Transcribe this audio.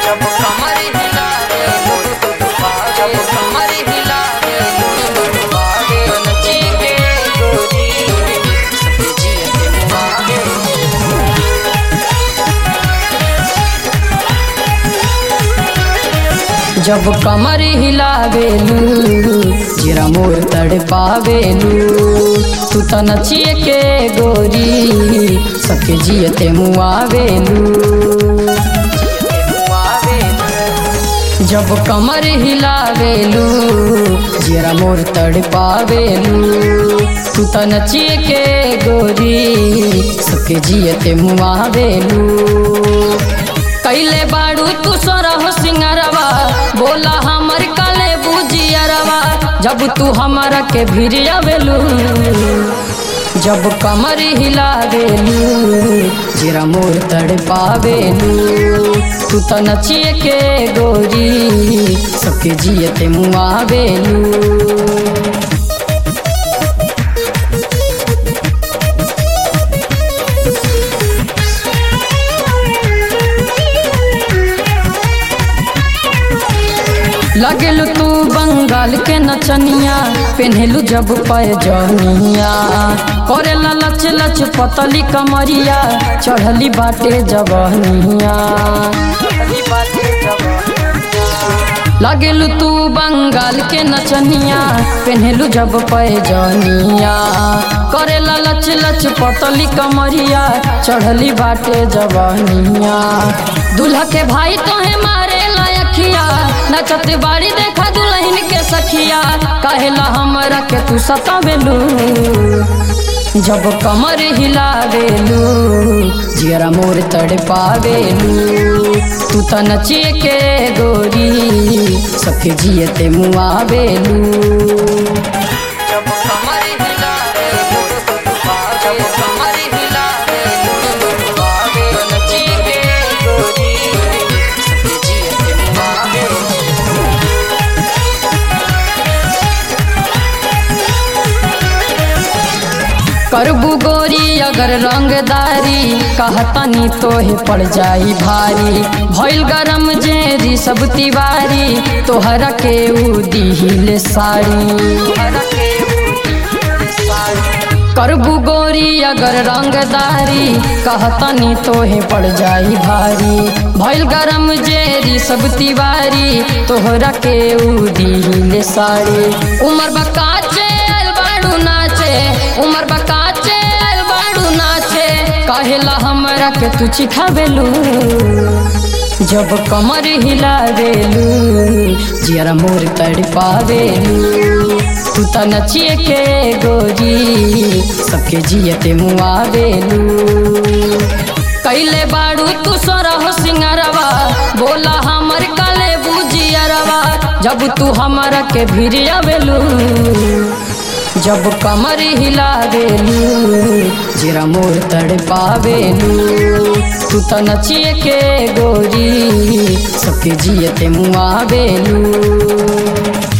जब कमर हिलावे जब कमर हिलावे नची के गोरी सबके जिए के मुआवे जब कमर हिलावेलू जीरा मोर तड़ पावेलू तू त नचिए के गोरी सबके जियते मुआवेलू जब कमर हिलावेलू जीरा मोर तड़ पावेलू तू त नचिए के गोरी सबके जियते मुआवेलू कैले बाड़ू तू सोरह सिंगरवा बोला हमर काले बुझियरवा जब तू हमारा के भिरियावेलू जब कमर हिलावेलू जीरा मोर तड़ पावेलू तू त नचिए के गोरी सबके जियते मुआवेलू लगेलू तू बंगाल के नचनिया पेन्हेलू जब पैजनिया करेला लच लच पतली कमरिया चढ़ली बाटे जबनिया लगेलू तू बंगाल के नचनिया पेन्हेलू जब पैजनिया करेला लच लच पतली कमरिया चढ़ली बाटे जबनिया दूल्हा के भाई तोहे मारे लायखिया नचत बाड़ी देखा दुल्हन के सखिया कहेला हमरा के तू सतावेलू जब कमर हिलावेलू जियरा मोर तड़ पावेलू तू त नचिए के गोरी सबके जियते मुआवेलू जब कमर हिलावेलू जब कमर हिलावेलू नचिए के गोरी सबके जियते मुआवेलू करबू गोरी अगर रंगदारी कहतनी तोहे पड़ जाई भारी भइल गरम जेरी सब तिवारी तोहरा के उ दिहिले साड़ी करबू गोरी अगर रंगदारी कहतनी तोहे पड़ जाई भारी भइल गरम जेरी सब तिवारी तोहरा के उ दिहिले साड़ी उमर बकाचे बाड़ू नाचे उमर बकाचे बाड़ू नाचे कहेला हमरा के तू चिखावेलू जब कमर हिलावेलू जियरा मोर तड़ पावेलू तू त नचिए के गोरी सबके जियते मुआवेलू कैले बाड़ू तू सोरह सिंगरवा बोला हमर काले बुझियरवा जब तू हमारा के भिरियावेलू जब कमर हिलावेलू जीरा मोर तड़ पावेलू तू त नचिए के गोरी सबके जियते मुआवेलू